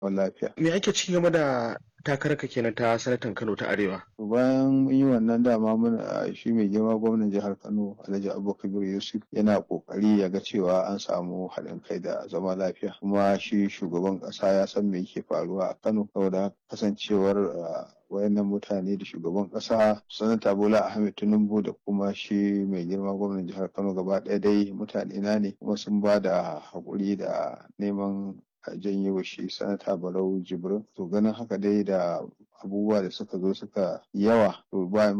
lafiya. Me ake ci game da takararka kenan ta sanatan Kano ta Arewa? Bayan yi wannan dama muna shi mai girma gwamnan jihar Kano Alhaji Abubakar Yusuf yana kokari ya ga cewa an samu haɗin kai da zama lafiya kuma shi shugaban ƙasa ya san me yake faruwa a Kano saboda kasancewar wayannan mutane da shugaban ƙasa sanata Bola Ahmed Tinubu da kuma shi mai girma gwamnan jihar Kano gaba ɗaya dai mutane na ne kuma sun ba da haƙuri da neman a janyo shi sanata barau jibrin to ganin haka dai da abubuwa da suka zo suka yawa to ba